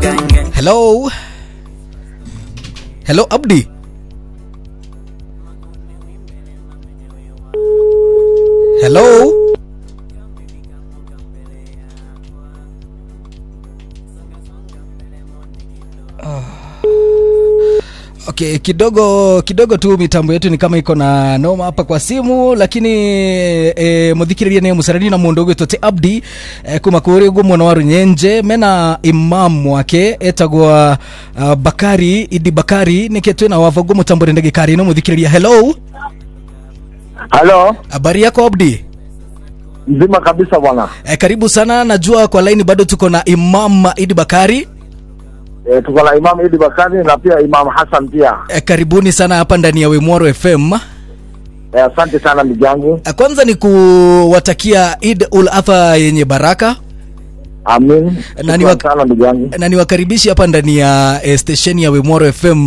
Hello. Hello Abdi. Hello. Okay, kidogo kidogo tu mitambo yetu ni kama iko na noma hapa kwa simu lakini e, muthikiriria ni musarani na mundu ugwitwo ti abdi e, kuma kuri guo mwena wa runyenje mena imam wake etagwa uh, bakari idi bakari nike twina wava guo mutambore ndagikari no muthikiriria hello Halo, habari yako abdi mzima kabisa bwana. e, karibu sana najua kwa laini bado tuko na imam idi bakari E, tuko na Imam Idi Bakari na pia Imam Hassan pia. e, karibuni sana hapa ndani ya wemwaro fm E, asante sana ndugu yangu. E, kwanza ni kuwatakia id ul adha yenye baraka Amin. Na ni Shukran wak- sana ndugu yangu. na niwakaribishi hapa ndani ya eh, stesheni ya Wimoro FM.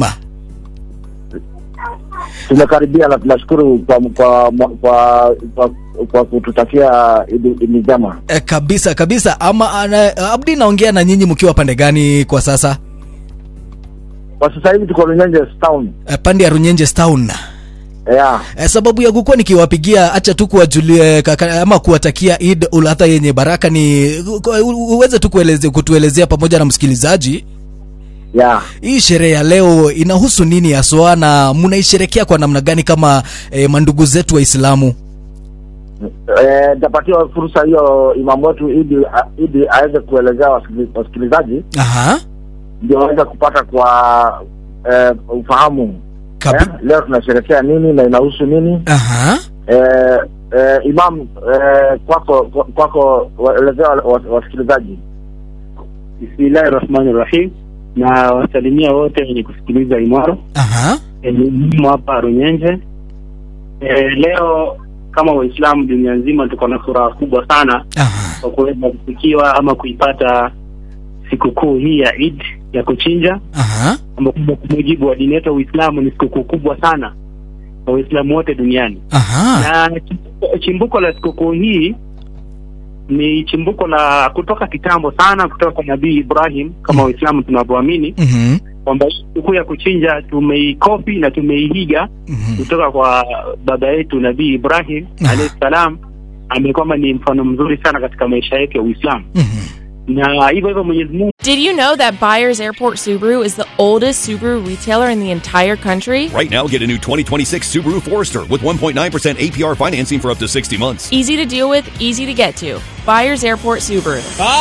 Tumekaribia na tunashukuru kwa kwa kwa, kwa, kwa kututakia Idi Idi njema. Eh, kabisa kabisa. Ama ana, Abdi, naongea na nyinyi mkiwa pande gani kwa sasa? Kwa sasa hivi tuko Runyenje town. Eh, pande ya Runyenje Town. Yeah. Eh, sababu ya kukuwa nikiwapigia acha tu kuwajulia kaka- ama kuwatakia Eid ul Adha yenye baraka ni u- uweze tu kueleze, kutuelezea pamoja na msikilizaji Yeah. hii sherehe ya leo inahusu nini haswa na mnaisherekea kwa namna gani kama eh, mandugu zetu Waislamu? Eh, nitapatiwa fursa hiyo imamu wetu Idi Idi aweze kuelezea wasikili- wasikilizaji Aha. ndio waweze kupata kwa eh, ufahamu. Kabi- Eh, leo tunasherekea nini na inahusu nini? Aha. eh, eh, Imam eh, kwako kwako waelezea wa- wa- wasikilizaji. Bismillahi rahmani rahim, na wasalimia wote wenye kusikiliza Imwaro Aha. elimu hapa Runyenje. E, leo kama Waislamu dunia nzima tuko na furaha kubwa sana Aha. kwa kuweza kufikiwa ama kuipata sikukuu hii ya Eid ya kuchinja, Aha. ambapo kwa mujibu wa dini yetu ya Uislamu ni sikukuu kubwa sana kwa Waislamu wote duniani Aha. na chimbuko- chimbuko la sikukuu hii ni chimbuko la kutoka kitambo sana kutoka kwa Nabii Ibrahim kama Mm. Waislamu tunavyoamini Mhm. kwamba hii sikukuu ya kuchinja tumeikopi na tumeihiga Mhm. kutoka kwa baba yetu Nabii Ibrahim Ah. alayhi salam, ambaye kwamba ni mfano mzuri sana katika maisha yetu ya Uislamu, Mhm. na hivyo hivyo Mwenyezi Mungu Did you know that Buyers Airport Subaru is the oldest Subaru retailer in the entire country? Right now, get a new 2026 Subaru Forester with 1.9% APR financing for up to 60 months. Easy to deal with, easy to get to. Buyers Airport Subaru.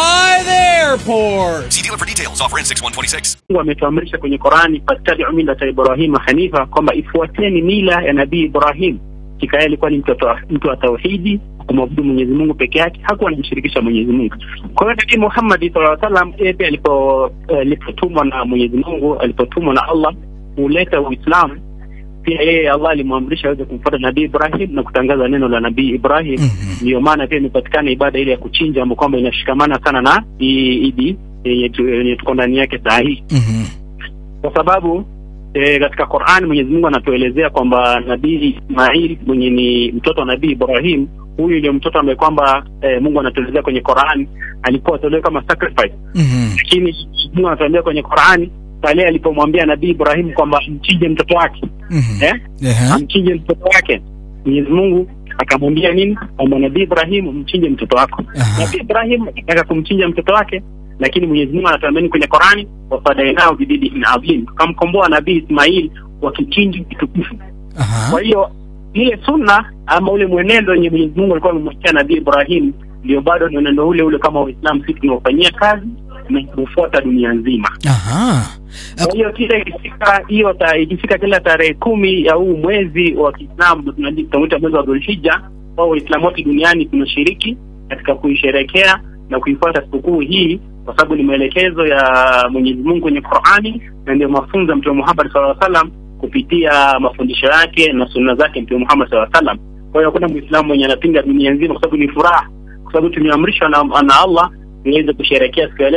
See dealer for details. Offer in 6126. Mungu ametuamrisha kwenye Qurani, fattabiu millata Ibrahima hanifa, kwamba ifuateni mila ya Nabii Ibrahim. Hakika yeye alikuwa ni mtoto wa- mtu wa tauhidi, kumwabudu Mwenyezi Mungu peke yake, hakuwa anamshirikisha Mwenyezi Mungu. Kwa hiyo Nabii Muhammad sallallahu alaihi wasallam yeye pia alipo eh, alipotumwa na Mwenyezi Mungu, alipotumwa na Allah kuleta Uislamu, pia yeye Allah alimwamrisha aweze kumfuata Nabii Ibrahim na kutangaza neno la Nabii Ibrahim. Mhm. Ndiyo maana pia imepatikana ibada ile ya kuchinja, ambayo kwamba inashikamana sana na hii idi yenye tu- yenye tuko ndani yake saa hii Mhm. kwa sababu e, katika Qur'an Mwenyezi Mungu anatuelezea kwamba Nabii Ismail mwenye ni mtoto wa Nabii Ibrahim, huyu ndio mtoto ambaye kwamba e, Mungu anatuelezea kwenye Qur'an alikuwa atolewa kama sacrifice, Mhm. lakini Mungu anatuambia kwenye Qur'an pale alipomwambia Nabii Ibrahim kwamba mchinje mtoto wake Mhm. eh, Aha. amchinje mtoto wake, Mwenyezi Mungu akamwambia nini? Kwamba Nabii Ibrahim mchinje mtoto wako. Aha. Nabii Ibrahim akataka kumchinja mtoto wake, lakini Mwenyezi Mungu anatuambia kwenye Qurani, wafadainao bididin adhim, tukamkomboa Nabii Ismail kwa kichinji kitukufu. Aha. Kwa hiyo ile sunna ama ule mwenendo wenye Mwenyezi Mungu alikuwa amemwekea Nabii Ibrahim ndio bado ni mwenendo ule ule kama Waislamu sisi tunaofanyia kazi na kufuata dunia nzima. Aha. Kwa hiyo kila ikifika hiyo ta, ikifika kila tarehe kumi ya huu mwezi wa Kiislamu tunaji- tunaita mwezi wa Dhulhijja, kwa Waislamu wote duniani tunashiriki katika kuisherekea na kuifuata sikukuu hii kwa sababu ni maelekezo ya Mwenyezi Mungu kwenye Qur'ani na ndio mafunzo ya Mtume Muhammad sallallahu alaihi wasallam kupitia mafundisho yake na sunna zake Mtume Muhammad sallallahu alaihi wasallam. Kwa hiyo hakuna Muislamu mwenye anapinga dunia nzima, kwa sababu ni furaha, kwa sababu tumeamrishwa na, na Allah tuweze kusherekea siku ya leo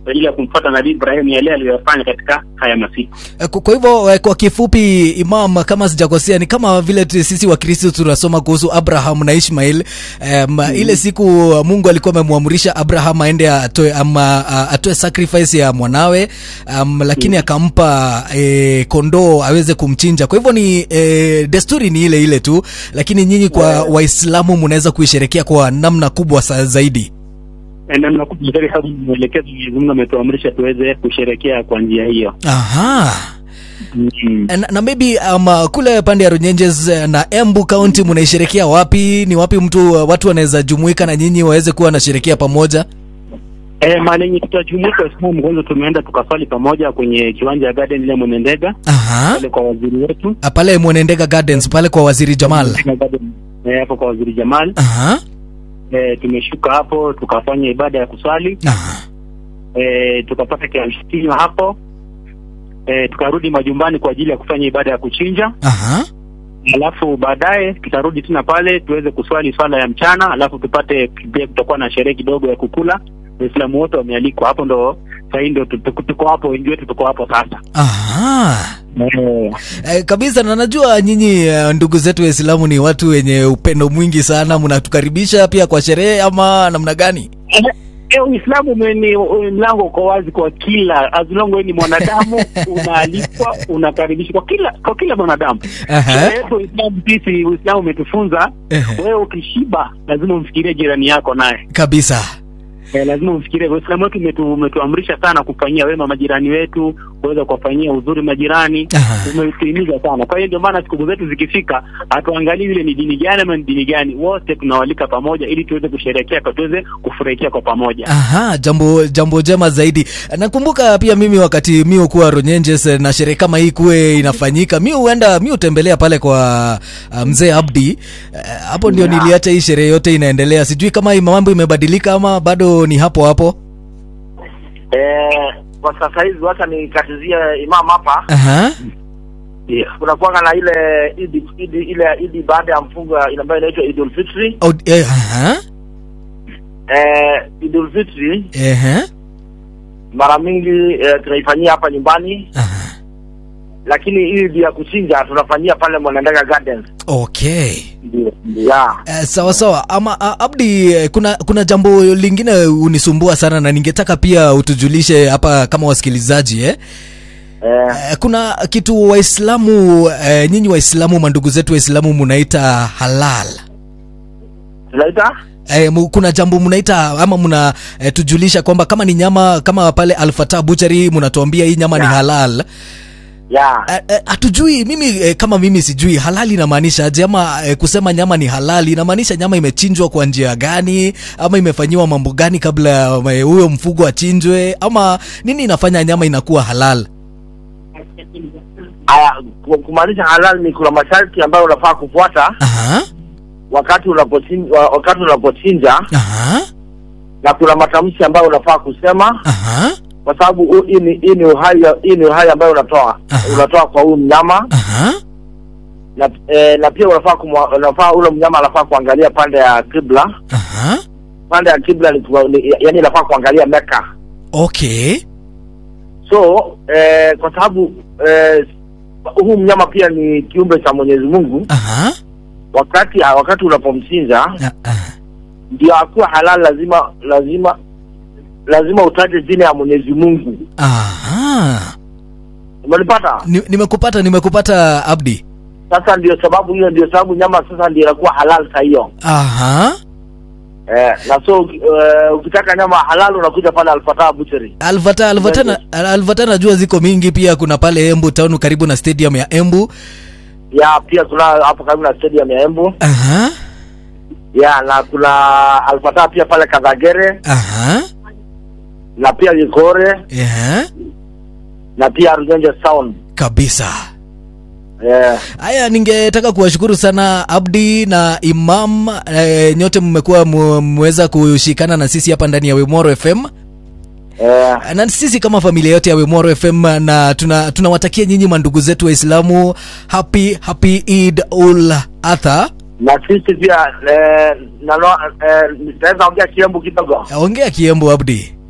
kwa ajili ya kumfuata Nabii Ibrahim yale aliyofanya katika haya masiku. Eh, Kwa kwa hivyo eh, kwa kifupi, Imam, kama sijakosea, ni kama vile tu sisi Wakristo tunasoma kuhusu Abraham na Ishmael. Um, ile siku Mungu alikuwa amemwamrisha Abraham aende atoe ama a- atoe sacrifice ya mwanawe um, lakini akampa eh, kondoo aweze kumchinja. Kwa hivyo ni eh, desturi ni ile ile tu, lakini nyinyi kwa Waislamu mnaweza kuisherekea kwa namna kubwa sa zaidi. Eh, Na nakuja katika sababu mwelekezo Mwenyezi Mungu ametuamrisha tuweze kusherekea kwa njia hiyo. Aha. Mm. na, na maybe um, kule pande ya Runyenjes eh, na Embu County mnaisherekea wapi? Ni wapi mtu watu wanaweza jumuika na nyinyi waweze kuwa wanasherekea pamoja? Eh, mahali yenye tutajumuika Waislamu kwanza tumeenda tukaswali pamoja kwenye kiwanja ya Garden ile Mwenendega Aha. pale kwa waziri wetu Ah, Pale Mwenendega Gardens pale kwa Waziri Jamal. Eh, hapo kwa waziri Jamal. Aha. Eh, tumeshuka hapo tukafanya ibada ya kuswali Aha. eh, tukapata kiamshikinywa hapo eh, tukarudi majumbani kwa ajili ya kufanya ibada ya kuchinja Aha. alafu baadaye tutarudi tena pale tuweze kuswali swala ya mchana alafu tupate pia kutakuwa na sherehe kidogo ya kukula waislamu wote wamealikwa hapo ndo sahii ndo tu- tu- tuko hapo wengi wetu tuko hapo sasa Aha. Eh, Eh, kabisa na najua nyinyi eh, ndugu zetu Waislamu ni watu wenye upendo mwingi sana, mnatukaribisha pia kwa sherehe ama namna gani? Eh, Uislamu umeni mlango uko wazi kwa kila as long wewe ni mwanadamu unaalikwa unakaribishwa kwa kila kwa kila mwanadamu. Aha. Sherehe yetu Uislamu sisi Uislamu umetufunza Ehe. wewe ukishiba lazima umfikirie jirani yako naye. Kabisa. Eh, lazima umfikirie. Uislamu wetu umetu, umetuamrisha sana kufanyia wema majirani wetu, kuweza kuwafanyia uzuri majirani. Aha. Umetuhimiza sana. Kwa hiyo ndio maana siku zetu zikifika, hatuangalii ile ni dini gani ama ni dini gani, wote tunawalika pamoja ili tuweze kusherehekea, kwa tuweze kufurahikia kwa pamoja. Aha, jambo jambo jema zaidi. Nakumbuka pia mimi wakati mi ukuwa Ronyenjes eh, na sherehe kama hii kuwe inafanyika, mi huenda mi hutembelea pale kwa uh, mzee Abdi Eh, hapo ndio niliacha hii sherehe yote inaendelea. Sijui kama hii mambo imebadilika ama bado ni hapo hapo. eh, kwa sasa hivi wacha nikatizie imam hapa Aha. Yeah. kuna kuanga na ile idi, idi ile idi baada ya mfungo ambayo inaitwa Idul Fitri Oh, eh, aha. eh, Idul Fitri Ehe. mara mingi eh, tunaifanyia hapa nyumbani Aha. lakini hii idi ya kuchinja tunafanyia pale Mwanandega Gardens Okay. ndio yeah. Eh, sawa sawa ama a, Abdi eh, kuna kuna jambo lingine unisumbua sana na ningetaka pia utujulishe hapa kama wasikilizaji eh? eh, Eh, kuna kitu Waislamu eh, nyinyi Waislamu mandugu zetu Waislamu munaita halal tunaita eh, mu, kuna jambo munaita ama muna eh, tujulisha kwamba kama ni nyama kama pale Alfata Butchery munatuambia hii nyama ni Yeah. halal yeah. Eh, eh, hatujui mimi eh, kama mimi sijui halali inamaanisha aje ama eh, kusema nyama ni halali inamaanisha nyama imechinjwa kwa njia gani ama imefanyiwa mambo gani kabla ya eh, huyo mfugo achinjwe ama nini inafanya nyama inakuwa halal Aya, ku- kumaanisha halal ni kuna masharti ambayo unafaa kufuata aha wakati unapochinja, wakati unapochinja aha na kuna matamshi ambayo unafaa kusema aha kwa sababu hu- hii ni hii ni uhai hii ni uhai ambayo unatoa Aha. unatoa kwa huyu mnyama aha na eh, na pia unafaa kumwa, unafaa ule mnyama anafaa kuangalia pande ya kibla aha pande ya kibla ni, kuwa- ni yani inafaa kuangalia Meka okay so eh, kwa sababu eh, huu mnyama pia ni kiumbe cha Mwenyezi Mungu aha wakati wakati unapomchinja Ah, ah. ndio akuwa halal lazima lazima lazima utaje jina ya Mwenyezi Mungu aha umenipata Ni- nimekupata nimekupata Abdi sasa ndio sababu hiyo ndio sababu nyama sasa ndio inakuwa halal saa hiyo aha eh, na so uh, ukitaka nyama halal unakuja pale Alfatah Butchery Alvata Alvata na, Alvata najua ziko mingi pia kuna pale Embu town karibu na stadium ya Embu ya pia kuna hapo karibu na stadium ya Embu aha ya na kuna Alfatah pia pale Kadhagere aha na pia Likore Aha. na pia Runyenje Sound kabisa eh, haya ningetaka kuwashukuru sana abdi na imam e, nyote mmekuwa mu- mmeweza kushikana na sisi hapa ndani ya wemoro fm eh, na sisi kama familia yote ya wemoro fm na tuna tunawatakia nyinyi mandugu zetu waislamu happy happy id ul adha na sisi pia eh, nalo eh, nitaweza ongea kiembu kidogo ongea kiembo abdi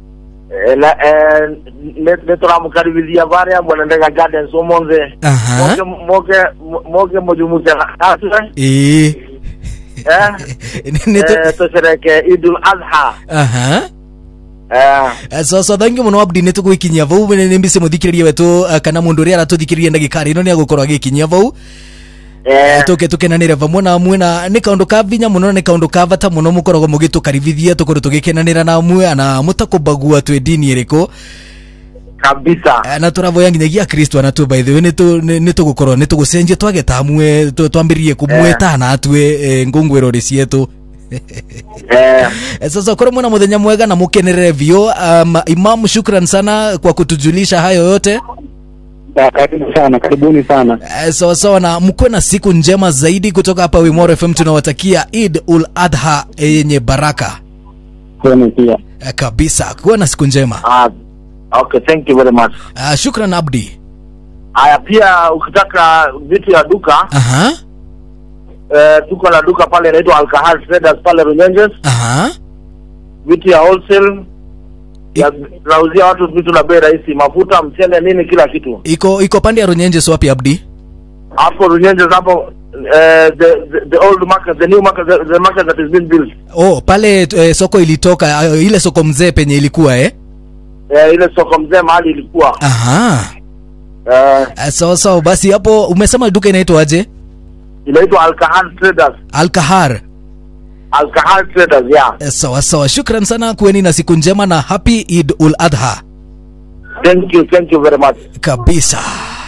Eh, la- eh, ne- nituramũkaribithia varia mwenendega gardens ũmũnthĩ Aha. moke moke moke mujumuke aswe ĩĩ eh Nĩ- nĩ- eh, tushereke idul adha aha eh so so thank you muno abdi nä tå gå ikinyia vau nä mbicä må thikä rä rie wetå kana må ndå å rä a aratå thikä rä rie ndagä karä ä no nä agå korwo agä kinyia vau eh tå ke tå kenanä re vamwe na amwe na nä kaå ndå ka vinya må no nä kaå ndå ka bata må no må koragwo må gä tå karibithia tå korwo tå gä kenanä ra na amwe na må takå bagua twä dini ä rä kå kabisa na tå ravoya nginyagia kristo anatå by the way nä tå gå korwo nä tå gå cenjia twageta amwe twambä ririe kå mwetana atue ngå rå rä cietå eh Eh, sasa korwo mwena muthenya mwega na mukenerere vio um, imam shukran sana kwa kutujulisha hayo yote Ya, karibu sana karibuni sana Eh, sawa sawa na mkuwe na siku njema zaidi kutoka hapa Wimoro FM tunawatakia Eid ul Adha yenye baraka kwenu pia Eh, kabisa kuwa na siku njema ah okay thank you very much uh, shukran Abdi haya pia ukitaka vitu ya duka aha eh, tuko na duka pale inaitwa alcohol traders pale runyenjes aha vitu ya wholesale ya tunauzia watu vitu na bei rahisi mafuta mchele nini kila kitu iko iko pande ya Runyenje so wapi Abdi hapo runyenjes hapo eh, the, the, the old market the new market the, the market that is being built oh pale eh, soko ilitoka uh, ile soko mzee penye ilikuwa eh eh, ile soko mzee mahali ilikuwa aha eh, Eh, sawa sawa basi hapo umesema duka inaitwa aje inaitwa alcohol traders Alkahar alcohol traders yeah Eh, sawa sawa shukran sana kuweni na siku njema na happy Eid ul Adha thank you thank you very much kabisa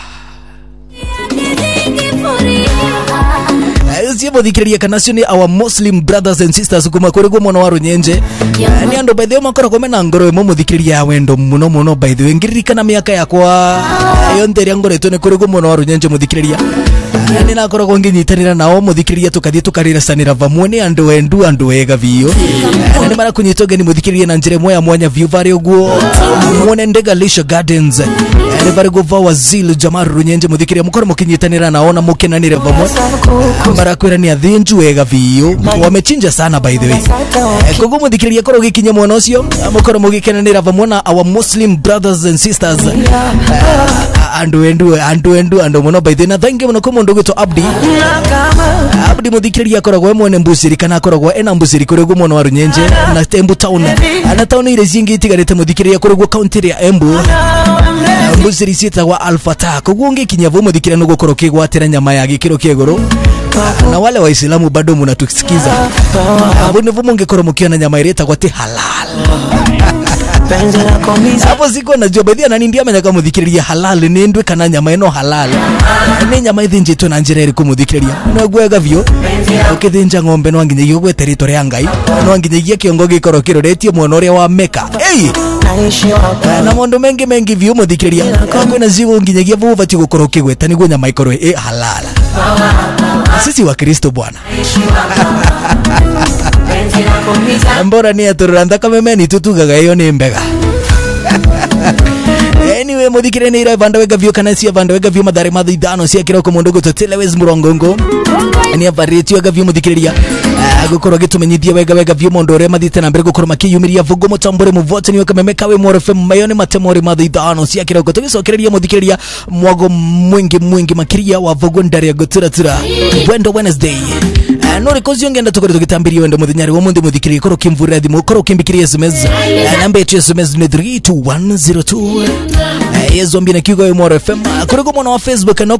ciemũthikĩrĩria kana cio nĩ our muslim brothers and sisters kuma kũrĩ guo mwena wa rũnyenje nĩ andũ by the way makoragwo mena ngoro ĩmwe mũthikĩrĩria ya wendo mũno mũno by the way ngĩririkana mĩaka yakwa yonthe ĩrĩa ngoretwo nĩ kũrĩ guo mwena wa rũnyenje mũthikĩrĩria nĩ nakoragwo ngĩnyitanĩra nao mũthikĩrĩria tũkathiĩ tũkarĩracanĩra vamwe nĩ andũ endu andũ ega biũ na nĩ marakũnyita ũgeni mũthikĩrĩria na njĩra ĩmwe ya mwanya biũ varĩ ũguo mwone ndega Leisure gardens nĩ varĩ guo va wazil jamar rũnyenje mũthikĩrĩria mũkorwo mũkĩnyitanĩra nao na mũkenanĩre vamwe marakwĩra nĩ athĩnju wega biũ wamechinja sana by the way Eh, koguo mũthikĩrĩria korwo gĩkinya mwena ũcio mũkorwo mũgĩkenanĩra vamwe na our muslim brothers and sisters Eh, andũ endu andũ endu andũ mũno by the way na thangi mũno kũ mũndũ ũgwĩtwo abdi abdi mũthikĩrĩria akoragwo e mwene mbucĩri kana akoragwo ena mbucĩri kũrĩ guo mwena wa rũnyenje na embu town na taũni iria cingĩ itigarĩte mũthikĩrĩria kũrĩ guo kaũntĩ ĩrĩa embu mbucĩri ciĩtagwo alfata koguo ũngĩkinya vau mũthikĩrĩria nĩgũkorwo ũkĩgwatĩra nyama ya gĩkĩro kĩa igũrũ na wale waislamu bado mnatusikiza hapo ndivyo mungekuwa mkiona nyama ile itakuwa ti halal hapo siko najua baadhi ya nani ndiye amenya kama muthikiriria halal ni ndwe kana nyama ino halal ni nyama ithinjitwo na njira iri kumuthikiriria no gwega vyo ukithinja ng'ombe no nginyagia gwete ritwa ria ngai no nginyagia kiongo gikorwo kiroretio mwena uria wa meka hey! na maundu mengi mengi vyo muthikiriria kwina cigo nginyagia vu ubati gukorwo ukigweta niguo nyama ikorwo i halal sisi wa kristo bwana mbora ni aturura thakame meni tutugaga iyo ni mbega anyway muthikire ni ira vanda wega vyo kana cia vanda wega vyo madhare madhi ithano cia kiroko mundu gutotelewes murongongo ni avarĩtio wega vyo muthikiriria gukorwo gitumenyithia wega wega vyo mundu uria mathite na mbere gukorwo makiyumiria vugo mutambure muvotani weka memeka we mwore fm mayo ni matemori madhi ithano cia kiroko tugicokereria muthikiriria mwago mwingi mwingi makiria wa vugo ndari ya guturatura wendo wednesday Eh, no rikozi ongenda tukore tugitambiria wendo muthenyari wa mundi muthikiriria korwo kimvurira thimu korwo kimbikiria sms Eh, namba yetu ya sms ni 32102 Eh, yezombia na kiugo ya mwore fm kuri kwa mwana wa facebook no